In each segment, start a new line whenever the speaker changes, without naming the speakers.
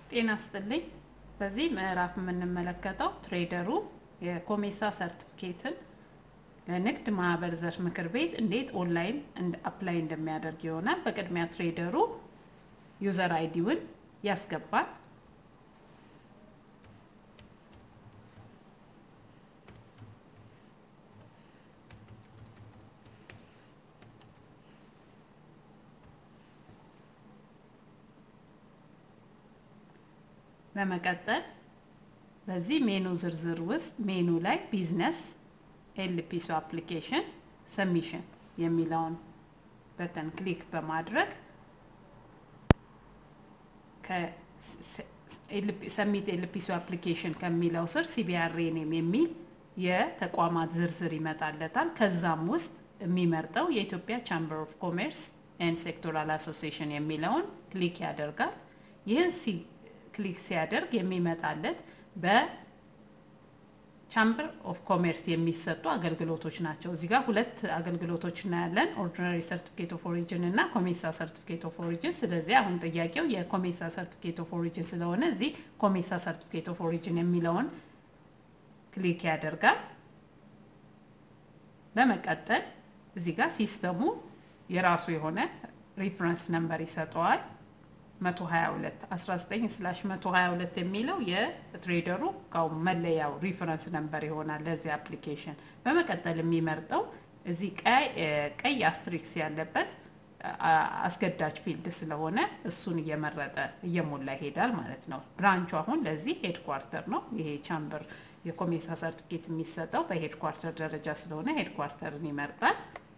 ጤና ስጥልኝ። በዚህ ምዕራፍ የምንመለከተው ትሬደሩ የኮሜሳ ሰርቲፊኬትን ለንግድ ማህበር ዘርፍ ምክር ቤት እንዴት ኦንላይን አፕላይ እንደሚያደርግ ይሆናል። በቅድሚያ ትሬደሩ ዩዘር አይዲውን ያስገባል። በመቀጠል በዚህ ሜኑ ዝርዝር ውስጥ ሜኑ ላይ ቢዝነስ ኤልፒሶ አፕሊኬሽን ሰሚሽን የሚለውን በተን ክሊክ በማድረግ ሰሚት ኤልፒሶ አፕሊኬሽን ከሚለው ስር ሲቢአር ኔም የሚል የተቋማት ዝርዝር ይመጣለታል። ከዛም ውስጥ የሚመርጠው የኢትዮጵያ ቻምበር ኦፍ ኮሜርስ ኤንድ ሴክቶራል አሶሲዬሽን የሚለውን ክሊክ ያደርጋል። ይህን ክሊክ ሲያደርግ የሚመጣለት በቻምበር ኦፍ ኮሜርስ የሚሰጡ አገልግሎቶች ናቸው። እዚህ ጋር ሁለት አገልግሎቶች እናያለን፣ ኦርዲናሪ ሰርቲፊኬት ኦፍ ኦሪጅን እና ኮሜሳ ሰርቲፊኬት ኦፍ ኦሪጅን። ስለዚህ አሁን ጥያቄው የኮሜሳ ሰርቲፊኬት ኦፍ ኦሪጅን ስለሆነ እዚህ ኮሜሳ ሰርቲፊኬት ኦፍ ኦሪጅን የሚለውን ክሊክ ያደርጋል። በመቀጠል እዚህ ጋር ሲስተሙ የራሱ የሆነ ሪፍረንስ ነምበር ይሰጠዋል። 122 19 ስላሽ 122 የሚለው የትሬደሩ መለያው ሪፈረንስ ነምበር ይሆናል ለዚህ አፕሊኬሽን። በመቀጠል የሚመርጠው እዚህ ቀይ አስትሪክስ ያለበት አስገዳጅ ፊልድ ስለሆነ እሱን እየመረጠ እየሞላ ይሄዳል ማለት ነው። ብራንቹ አሁን ለዚህ ሄድኳርተር ነው። ይሄ ቻምበር የኮሜሳ ሰርቲፊኬት የሚሰጠው በሄድኳርተር ደረጃ ስለሆነ ሄድኳርተርን ይመርጣል።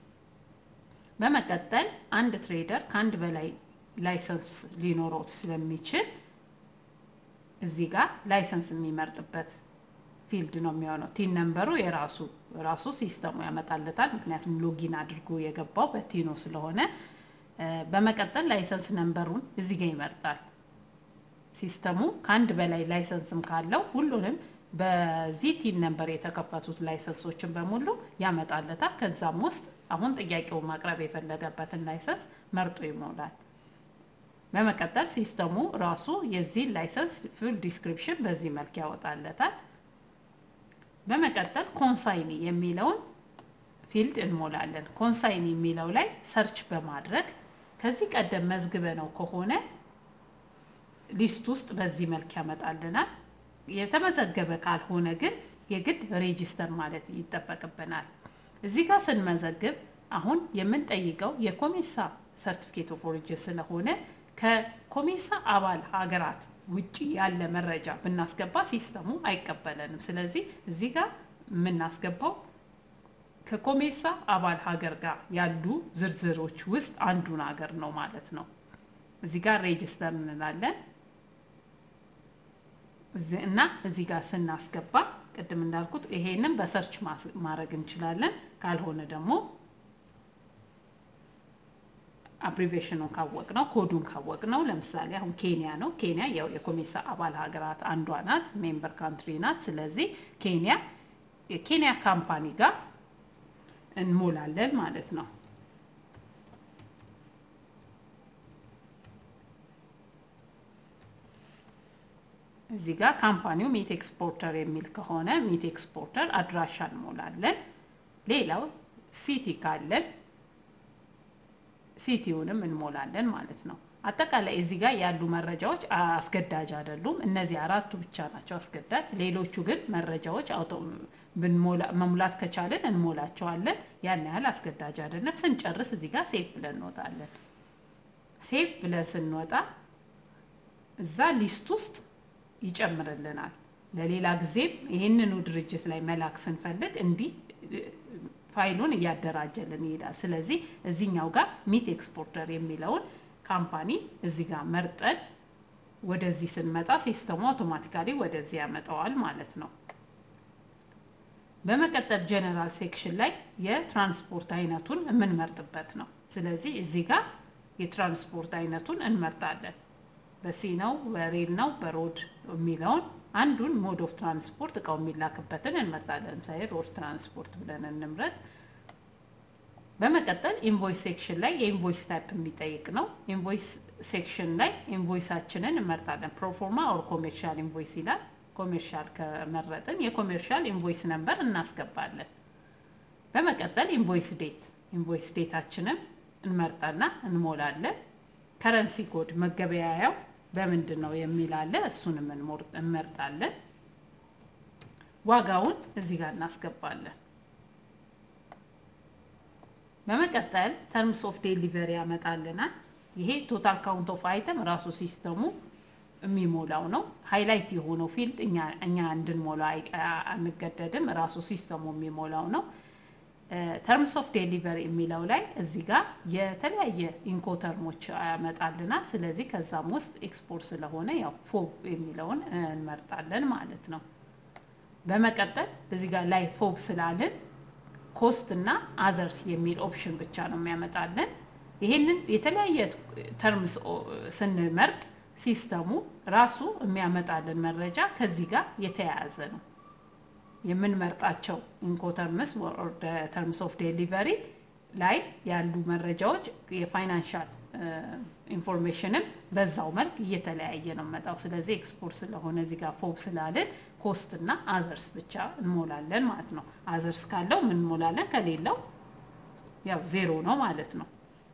በመቀጠል አንድ ትሬደር ከአንድ በላይ ላይሰንስ ሊኖረው ስለሚችል እዚህ ጋር ላይሰንስ የሚመርጥበት ፊልድ ነው የሚሆነው። ቲን ነምበሩ የራሱ ራሱ ሲስተሙ ያመጣለታል። ምክንያቱም ሎጊን አድርጎ የገባው በቲኖ ስለሆነ። በመቀጠል ላይሰንስ ነምበሩን እዚህ ጋር ይመርጣል። ሲስተሙ ከአንድ በላይ ላይሰንስም ካለው ሁሉንም በዚህ ቲን ነምበር የተከፈቱት ላይሰንሶችን በሙሉ ያመጣለታል። ከዛም ውስጥ አሁን ጥያቄው ማቅረብ የፈለገበትን ላይሰንስ መርጦ ይሞላል። በመቀጠል ሲስተሙ ራሱ የዚህ ላይሰንስ ፉል ዲስክሪፕሽን በዚህ መልክ ያወጣለታል። በመቀጠል ኮንሳይኒ የሚለውን ፊልድ እንሞላለን። ኮንሳይኒ የሚለው ላይ ሰርች በማድረግ ከዚህ ቀደም መዝግበ ነው ከሆነ ሊስት ውስጥ በዚህ መልክ ያመጣልናል። የተመዘገበ ካልሆነ ግን የግድ ሬጂስተር ማለት ይጠበቅብናል። እዚህ ጋር ስንመዘግብ አሁን የምንጠይቀው የኮሜሳ ሰርቲፊኬት ኦፍ ኦሪጅን ስለሆነ ከኮሜሳ አባል ሀገራት ውጭ ያለ መረጃ ብናስገባ ሲስተሙ አይቀበለንም። ስለዚህ እዚህ ጋር የምናስገባው ከኮሜሳ አባል ሀገር ጋር ያሉ ዝርዝሮች ውስጥ አንዱን ሀገር ነው ማለት ነው። እዚህ ጋር ሬጅስተር እንላለን እና እዚህ ጋር ስናስገባ ቅድም እንዳልኩት ይሄንን በሰርች ማድረግ እንችላለን። ካልሆነ ደግሞ አብሪቬሽኑን ካወቅ ነው ኮዱን ካወቅ ነው። ለምሳሌ አሁን ኬንያ ነው። ኬንያ ያው የኮሜሳ አባል ሀገራት አንዷ ናት፣ ሜምበር ካንትሪ ናት። ስለዚህ ኬንያ የኬንያ ካምፓኒ ጋር እንሞላለን ማለት ነው። እዚህ ጋር ካምፓኒው ሚት ኤክስፖርተር የሚል ከሆነ ሚት ኤክስፖርተር አድራሻ እንሞላለን። ሌላው ሲቲ ካለን ሲቲውንም እንሞላለን ማለት ነው። አጠቃላይ እዚህ ጋር ያሉ መረጃዎች አስገዳጅ አይደሉም። እነዚህ አራቱ ብቻ ናቸው አስገዳጅ። ሌሎቹ ግን መረጃዎች አውቶ መሙላት ከቻለን እንሞላቸዋለን። ያን ያህል አስገዳጅ አይደለም። ስንጨርስ እዚህ ጋር ሴፍ ብለን እንወጣለን። ሴፍ ብለን ስንወጣ እዛ ሊስት ውስጥ ይጨምርልናል። ለሌላ ጊዜም ይህንኑ ድርጅት ላይ መላክ ስንፈልግ እንዲህ ፋይሉን እያደራጀልን ይሄዳል። ስለዚህ እዚህኛው ጋር ሚት ኤክስፖርተር የሚለውን ካምፓኒ እዚህ ጋር መርጠን ወደዚህ ስንመጣ ሲስተሙ አውቶማቲካሊ ወደዚህ ያመጣዋል ማለት ነው። በመቀጠል ጀነራል ሴክሽን ላይ የትራንስፖርት አይነቱን የምንመርጥበት ነው። ስለዚህ እዚህ ጋር የትራንስፖርት አይነቱን እንመርጣለን። በሲ ነው፣ በሬል ነው፣ በሮድ የሚለውን አንዱን ሞድ ኦፍ ትራንስፖርት እቃው የሚላክበትን እንመርጣለን። ለምሳሌ ሮድ ትራንስፖርት ብለን እንምረጥ። በመቀጠል ኢንቮይስ ሴክሽን ላይ የኢንቮይስ ታይፕ የሚጠይቅ ነው። ኢንቮይስ ሴክሽን ላይ ኢንቮይሳችንን እንመርጣለን። ፕሮፎርማ ኦር ኮሜርሻል ኢንቮይስ ይላል። ኮሜርሻል ከመረጥን የኮሜርሻል ኢንቮይስ ነምበር እናስገባለን። በመቀጠል ኢንቮይስ ዴት ኢንቮይስ ዴታችንን እንመርጣና እንሞላለን። ከረንሲ ኮድ መገበያያው በምንድን ነው የሚል አለ። እሱንም እንመርጣለን። ዋጋውን እዚህ ጋር እናስገባለን። በመቀጠል ተርምስ ኦፍ ዴሊቨሪ ያመጣልናል። ይሄ ቶታል ካውንት ኦፍ አይተም ራሱ ሲስተሙ የሚሞላው ነው። ሃይላይት የሆነው ፊልድ እኛ እንድንሞላ አንገደድም፣ ራሱ ሲስተሙ የሚሞላው ነው። ተርምስ ኦፍ ዴሊቨሪ የሚለው ላይ እዚህ ጋር የተለያየ ኢንኮተርሞች ያመጣልናል። ስለዚህ ከዛም ውስጥ ኤክስፖርት ስለሆነ ያው ፎብ የሚለውን እንመርጣለን ማለት ነው። በመቀጠል እዚህ ጋር ላይ ፎብ ስላልን ኮስት እና አዘርስ የሚል ኦፕሽን ብቻ ነው የሚያመጣልን። ይሄንን የተለያየ ተርምስ ስንመርጥ ሲስተሙ ራሱ የሚያመጣልን መረጃ ከዚህ ጋር የተያያዘ ነው። የምንመርጣቸው ኢንኮተርምስ ተርምስ ኦፍ ዴሊቨሪ ላይ ያሉ መረጃዎች የፋይናንሻል ኢንፎርሜሽንም በዛው መልክ እየተለያየ ነው መጣው። ስለዚህ ኤክስፖርት ስለሆነ እዚህ ጋር ፎብ ስላልን ኮስት እና አዘርስ ብቻ እንሞላለን ማለት ነው። አዘርስ ካለው ምን እንሞላለን፣ ከሌለው ያው ዜሮ ነው ማለት ነው።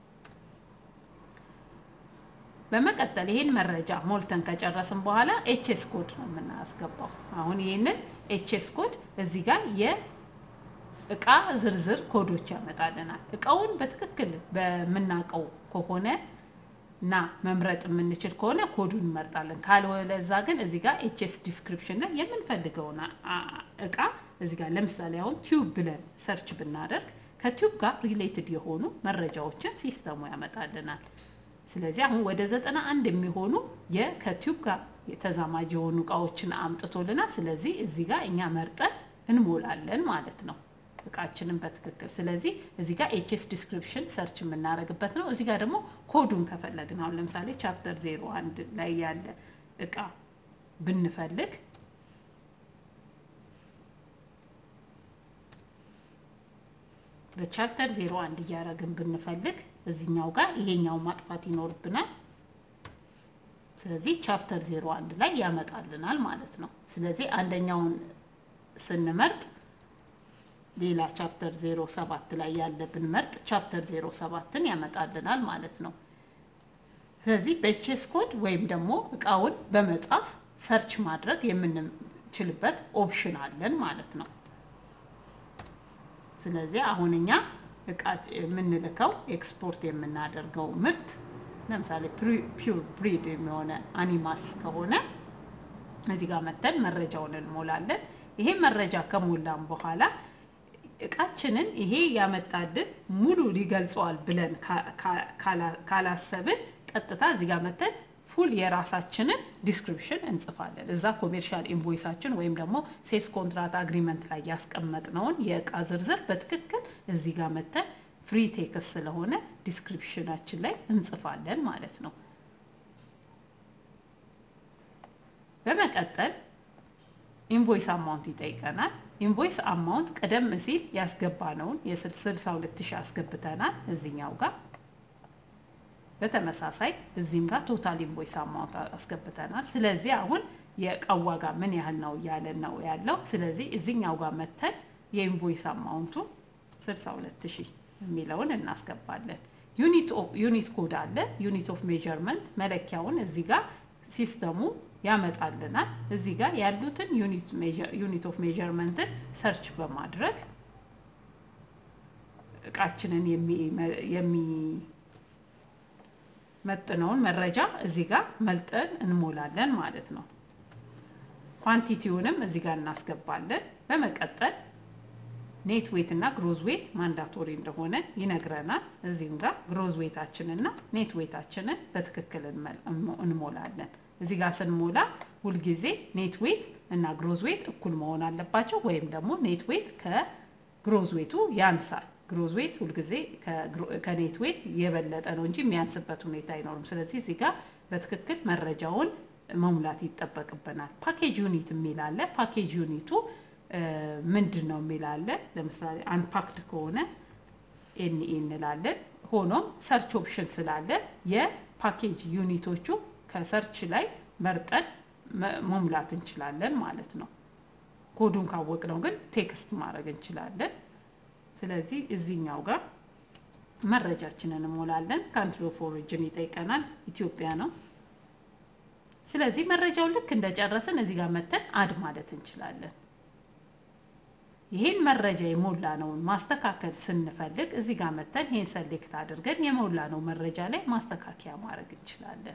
በመቀጠል ይህን መረጃ ሞልተን ከጨረስን በኋላ ኤችኤስ ኮድ ነው የምናስገባው። አሁን ይህንን ኤችኤስ ኮድ እዚህ ጋር የእቃ ዝርዝር ኮዶች ያመጣልናል። እቃውን በትክክል በምናውቀው ከሆነ እና መምረጥ የምንችል ከሆነ ኮዱን እንመርጣለን። ካልወለዛ ግን እዚህ ጋር ኤችኤስ ዲስክሪፕሽን ላይ የምንፈልገውን እቃ እዚህ ጋር ለምሳሌ አሁን ቲዩብ ብለን ሰርች ብናደርግ ከቲዩብ ጋር ሪሌትድ የሆኑ መረጃዎችን ሲስተሙ ያመጣልናል። ስለዚህ አሁን ወደ ዘጠና አንድ የሚሆኑ ከቲዩብ ጋር የተዛማጅ የሆኑ እቃዎችን አምጥቶልናል። ስለዚህ እዚህ ጋር እኛ መርጠን እንሞላለን ማለት ነው እቃችንን በትክክል። ስለዚህ እዚህ ጋር ኤችኤስ ዲስክሪፕሽን ሰርች የምናደርግበት ነው። እዚህ ጋር ደግሞ ኮዱን ከፈለግን አሁን ለምሳሌ ቻፕተር ዜሮ አንድ ላይ ያለ እቃ ብንፈልግ በቻፕተር ዜሮ አንድ እያደረግን ብንፈልግ እዚኛው ጋር ይሄኛው ማጥፋት ይኖርብናል። ስለዚህ ቻፕተር ዜሮ አንድ ላይ ያመጣልናል ማለት ነው። ስለዚህ አንደኛውን ስንመርጥ ሌላ ቻፕተር ዜሮ ሰባት ላይ ያለ ብንመርጥ ቻፕተር ዜሮ ሰባትን ያመጣልናል ማለት ነው። ስለዚህ በቼስ ኮድ ወይም ደግሞ እቃውን በመጻፍ ሰርች ማድረግ የምንችልበት ኦፕሽን አለን ማለት ነው። ስለዚህ አሁን እኛ እቃ የምንልከው ኤክስፖርት የምናደርገው ምርት ለምሳሌ ፒውር ብሪድ የሆነ አኒማልስ ከሆነ እዚህ ጋር መተን መረጃውን እንሞላለን። ይሄ መረጃ ከሞላን በኋላ እቃችንን ይሄ ያመጣልን ሙሉ ሊገልጸዋል ብለን ካላሰብን ቀጥታ እዚህ ጋር መተን ፉል የራሳችንን ዲስክሪፕሽን እንጽፋለን። እዛ ኮሜርሻል ኢንቮይሳችን ወይም ደግሞ ሴልስ ኮንትራት አግሪመንት ላይ ያስቀመጥነውን የእቃ ዝርዝር በትክክል እዚህ ጋር መተን ፍሪ ቴክስ ስለሆነ ዲስክሪፕሽናችን ላይ እንጽፋለን ማለት ነው። በመቀጠል ኢንቮይስ አማውንት ይጠይቀናል። ኢንቮይስ አማውንት ቀደም ሲል ያስገባነውን የ62 ሺህ አስገብተናል እዚኛው ጋር በተመሳሳይ እዚህም ጋር ቶታል ኢንቮይስ አማውንት አስገብተናል። ስለዚህ አሁን የእቃው ዋጋ ምን ያህል ነው እያለን ነው ያለው። ስለዚህ እዚኛው ጋር መተን የኢንቮይስ አማውንቱ 62 ሺህ የሚለውን እናስገባለን። ዩኒት ኮድ አለ። ዩኒት ኦፍ ሜዠርመንት መለኪያውን እዚህ ጋር ሲስተሙ ያመጣልናል። እዚህ ጋር ያሉትን ዩኒት ኦፍ ሜዠርመንትን ሰርች በማድረግ እቃችንን የሚመጥነውን መረጃ እዚህ ጋር መልጠን እንሞላለን ማለት ነው። ኳንቲቲውንም እዚህ ጋር እናስገባለን። በመቀጠል ኔት ዌት እና ግሮዝ ዌት ማንዳቶሪ እንደሆነ ይነግረናል። እዚህም ጋር ግሮዝ ዌታችንን እና ኔት ዌታችንን በትክክል እንሞላለን። እዚህ ጋር ስንሞላ ሁልጊዜ ኔት ዌት እና ግሮዝ ዌት እኩል መሆን አለባቸው፣ ወይም ደግሞ ኔት ዌት ከግሮዝ ዌቱ ያንሳል። ግሮዝ ዌት ሁልጊዜ ከኔት ዌት የበለጠ ነው እንጂ የሚያንስበት ሁኔታ አይኖርም። ስለዚህ እዚህ ጋር በትክክል መረጃውን መሙላት ይጠበቅብናል። ፓኬጅ ዩኒት የሚል አለ። ፓኬጅ ዩኒቱ ምንድን ነው የሚል አለ። ለምሳሌ አንፓክድ ከሆነ ኤንኢ እንላለን። ሆኖም ሰርች ኦፕሽን ስላለ የፓኬጅ ዩኒቶቹ ከሰርች ላይ መርጠን መሙላት እንችላለን ማለት ነው። ኮዱን ካወቅነው ግን ቴክስት ማድረግ እንችላለን። ስለዚህ እዚህኛው ጋር መረጃችንን እንሞላለን። ካንትሪ ኦፍ ኦሪጅን ይጠይቀናል። ኢትዮጵያ ነው። ስለዚህ መረጃውን ልክ እንደጨረስን እዚህ ጋር መተን አድ ማለት እንችላለን። ይህን መረጃ የሞላነውን ማስተካከል ስንፈልግ እዚህ ጋር መተን ይህን ሰሌክት አድርገን የሞላነው መረጃ ላይ ማስተካከያ ማድረግ እንችላለን።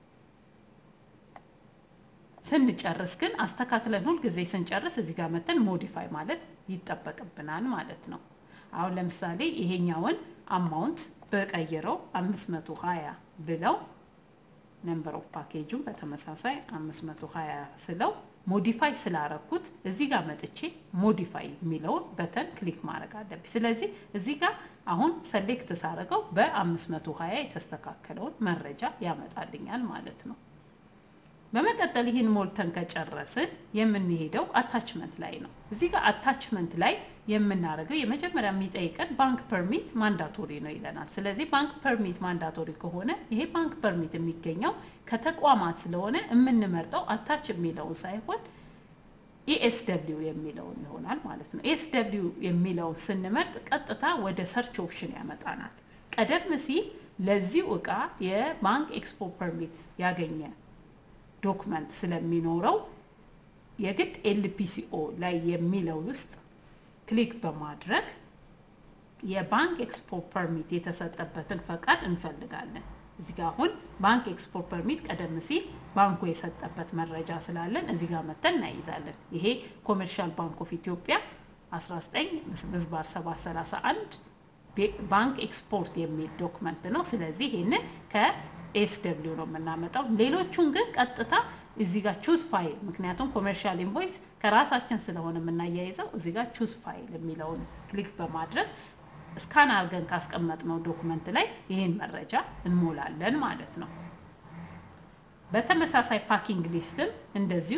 ስንጨርስ ግን አስተካክለን ሁልጊዜ ስንጨርስ እዚህ ጋር መተን ሞዲፋይ ማለት ይጠበቅብናል ማለት ነው። አሁን ለምሳሌ ይሄኛውን አማውንት በቀይረው 520 ብለው ነምበር ኦፍ ፓኬጁን በተመሳሳይ 520 ስለው ሞዲፋይ ስላረኩት እዚህ ጋር መጥቼ ሞዲፋይ የሚለውን በተን ክሊክ ማድረግ አለብኝ። ስለዚህ እዚህ ጋር አሁን ሰሌክት ሳረገው በ520 የተስተካከለውን መረጃ ያመጣልኛል ማለት ነው። በመቀጠል ይህን ሞልተን ከጨረስን የምንሄደው አታችመንት ላይ ነው። እዚህ ጋር አታችመንት ላይ የምናደርገው የመጀመሪያ የሚጠይቀን ባንክ ፐርሚት ማንዳቶሪ ነው ይለናል። ስለዚህ ባንክ ፐርሚት ማንዳቶሪ ከሆነ ይሄ ባንክ ፐርሚት የሚገኘው ከተቋማት ስለሆነ የምንመርጠው አታች የሚለውን ሳይሆን ኢኤስደብሊው የሚለውን ይሆናል ማለት ነው። ኢኤስደብሊው የሚለውን ስንመርጥ ቀጥታ ወደ ሰርች ኦፕሽን ያመጣናል። ቀደም ሲል ለዚሁ እቃ የባንክ ኤክስፖ ፐርሚት ያገኘ ዶክመንት ስለሚኖረው የግድ ኤልፒሲኦ ላይ የሚለው ውስጥ ክሊክ በማድረግ የባንክ ኤክስፖርት ፐርሚት የተሰጠበትን ፈቃድ እንፈልጋለን። እዚህ ጋር አሁን ባንክ ኤክስፖርት ፐርሚት ቀደም ሲል ባንኩ የሰጠበት መረጃ ስላለን እዚህ ጋር መተን እናይዛለን። ይሄ ኮሜርሻል ባንክ ኦፍ ኢትዮጵያ 19 ምዝባር 731 ባንክ ኤክስፖርት የሚል ዶክመንት ነው። ስለዚህ ይህንን ከኤስ ደብሊው ነው የምናመጣው። ሌሎቹን ግን ቀጥታ እዚህ ጋር ቹዝ ፋይል ምክንያቱም ኮሜርሻል ኢንቮይስ ከራሳችን ስለሆነ የምናያይዘው እዚህ ጋር ቹዝ ፋይል የሚለውን ክሊክ በማድረግ ስካን አድርገን ካስቀመጥነው ዶክመንት ላይ ይህን መረጃ እንሞላለን ማለት ነው። በተመሳሳይ ፓኪንግ ሊስትም እንደዚሁ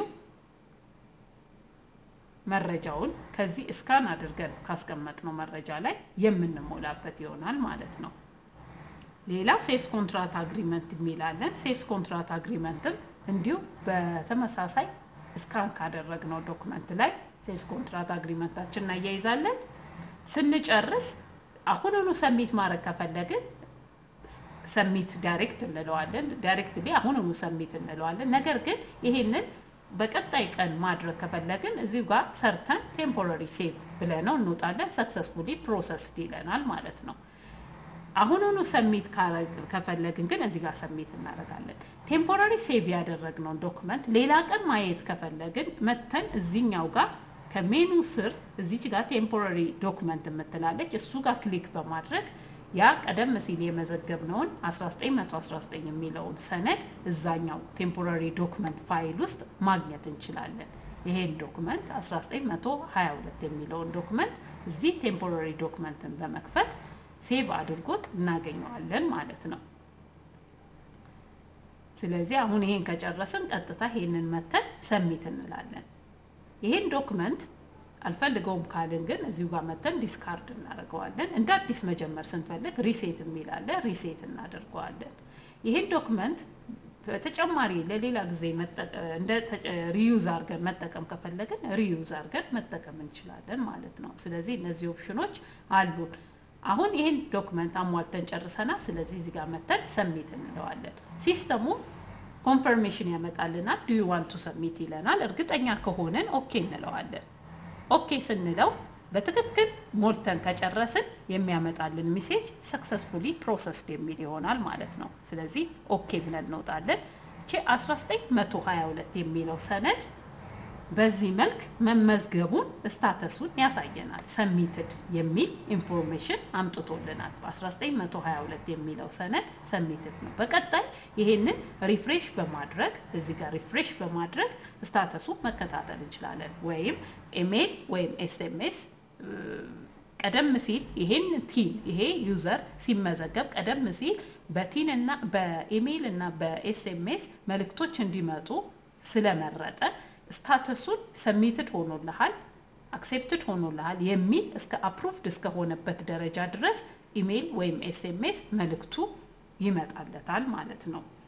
መረጃውን ከዚህ እስካን አድርገን ካስቀመጥነው መረጃ ላይ የምንሞላበት ይሆናል ማለት ነው። ሌላው ሴልስ ኮንትራት አግሪመንት የሚላለን ሴልስ ኮንትራት አግሪመንትም እንዲሁ በተመሳሳይ እስካን ካደረግነው ዶክመንት ላይ ሴልስ ኮንትራት አግሪመንታችን እናያይዛለን። ስንጨርስ አሁኑኑ ሰሚት ማድረግ ከፈለግን ሰሚት ዳይሬክት እንለዋለን። ዳይሬክትሊ አሁኑኑ ሰሚት እንለዋለን። ነገር ግን ይሄንን በቀጣይ ቀን ማድረግ ከፈለግን እዚሁ ጋር ሰርተን ቴምፖራሪ ሴቭ ብለነው እንወጣለን። ሰክሰስፉሊ ፕሮሰስድ ይለናል ማለት ነው። አሁኑኑ ሰሚት ከፈለግን ግን እዚህ ጋር ሰሚት እናደርጋለን። ቴምፖራሪ ሴቭ ያደረግነውን ዶክመንት ሌላ ቀን ማየት ከፈለግን መተን እዚኛው ጋር ከሜኑ ስር እዚች ጋር ቴምፖራሪ ዶክመንት የምትላለች እሱ ጋር ክሊክ በማድረግ ያ ቀደም ሲል የመዘገብነውን 1919 የሚለውን ሰነድ እዛኛው ቴምፖራሪ ዶክመንት ፋይል ውስጥ ማግኘት እንችላለን። ይሄን ዶክመንት 1922 የሚለውን ዶክመንት እዚህ ቴምፖራሪ ዶክመንትን በመክፈት ሴቭ አድርጎት እናገኘዋለን ማለት ነው። ስለዚህ አሁን ይሄን ከጨረስን ቀጥታ ይሄንን መተን ሰሚት እንላለን። ይሄን ዶክመንት አልፈልገውም ካልን ግን እዚሁ ጋር መተን ዲስካርድ እናደርገዋለን። እንደ አዲስ መጀመር ስንፈልግ ሪሴት የሚላለ ሪሴት እናደርገዋለን። ይሄን ዶክመንት በተጨማሪ ለሌላ ጊዜ እንደ ሪዩዝ አድርገን መጠቀም ከፈለግን ሪዩዝ አድርገን መጠቀም እንችላለን ማለት ነው። ስለዚህ እነዚህ ኦፕሽኖች አሉን። አሁን ይህን ዶክመንት አሟልተን ጨርሰናል። ስለዚህ እዚህ ጋር መተን ሰሚት እንለዋለን። ሲስተሙ ኮንፈርሜሽን ያመጣልናል። ዱ ዩ ዋንት ቱ ሰሚት ይለናል። እርግጠኛ ከሆነን ኦኬ እንለዋለን። ኦኬ ስንለው በትክክል ሞልተን ከጨረስን የሚያመጣልን ሚሴጅ ሰክሰስፉሊ ፕሮሰስድ የሚል ይሆናል ማለት ነው። ስለዚህ ኦኬ ብለን እንወጣለን። እቺ 1922 የሚለው ሰነድ በዚህ መልክ መመዝገቡን ስታተሱን ያሳየናል። ሰሚትድ የሚል ኢንፎርሜሽን አምጥቶልናል። በ1922 የሚለው ሰነድ ሰሚትድ ነው። በቀጣይ ይሄንን ሪፍሬሽ በማድረግ እዚህ ጋር ሪፍሬሽ በማድረግ ስታተሱ መከታተል እንችላለን። ወይም ኢሜይል ወይም ኤስኤምኤስ ቀደም ሲል ይሄን ቲን ይሄ ዩዘር ሲመዘገብ ቀደም ሲል በቲን እና በኢሜይል እና በኤስኤምኤስ መልእክቶች እንዲመጡ ስለመረጠ ስታተሱን ሰሚትድ ሆኖልሃል አክሴፕትድ ሆኖልሃል የሚል እስከ አፕሩቭድ እስከሆነበት ደረጃ ድረስ ኢሜይል ወይም ኤስኤምኤስ መልእክቱ ይመጣለታል ማለት ነው።